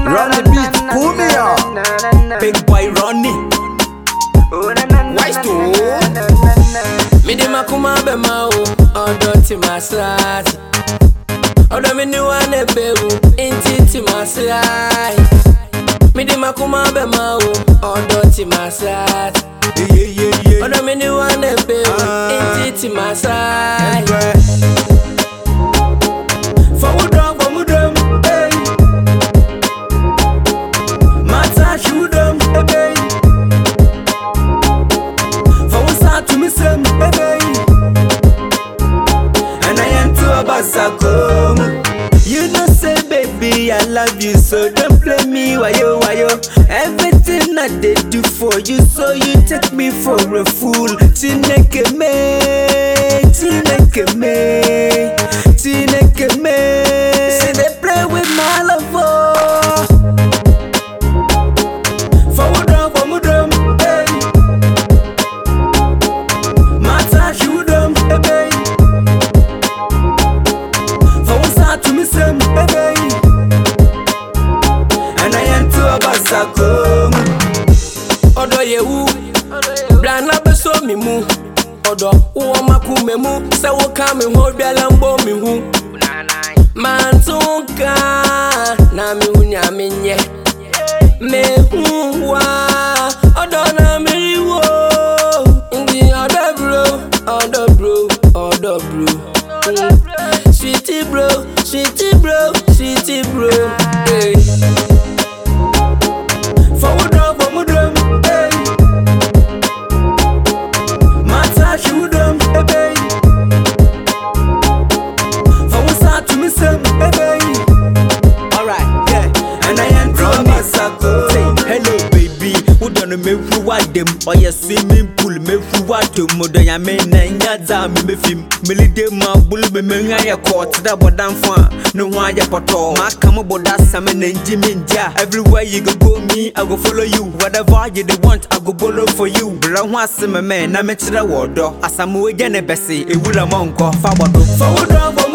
Run the beat, pull me up. Big boy Ronnie. Wise to Me di makuma be ma o, odo ti masrat. Odo mi ni wane be o, inti ti masrat. Me di makuma be ma o, odo ti masrat. Yeah, yeah, yeah. Odo mi ni wane be o, inti ti masrat. Fawudom, fawudom, hey. Mata shudom, hey, hey. Fawusa to me sem, hey, hey. And I am to a basakom. You know say baby I love you so don't play me wayo wayo Everything I did do for you so you take me for a fool Chineke me, Chineke me, Chineke me See they play with my love oh Forward on, forward on, hey Mata shudum, hey, hey Fawusa to me sem, hey, hey. And I am to a basakom. Odo yewu, blana beso mi mu. Odo uwa maku me mu, se wo ka mi ho biala mbo mi hu. Mantunka, na mi hu nya mi nye. Me hu wa, odo na mi riwo. Ndi odo bro, odo bro, odo bro. Mm. Sweetie bro, sweetie bro, sweetie bro. Hey. Forward on, forward on, hey. Mata shudum, hey, hey. Forward start to me some, hey, hey. Alright, yeah. And I am from Masako. Say hello baby, wodɔ no mɛhuru w'adam ɔyɛ swimming pool mɛhuru w'atom mɔdɔ nyame na ɛnya dza a memɛfim melide mu abolo memɛhu ayɛ kɔɔ te dɛ bɔdamfo a ne ho ayɛ pɔtɔɔ maaka mo bɔda asɛm na ngye me ngye a everywhere you go go me I go follow you whatever you dey want I go borrow for you brɛ ho ase me mɛ na mekyerɛ wɔ ɔdɔ asɛm wogya ne bɛse ewura mɔ nkɔ fa bɔdo Forward on, forward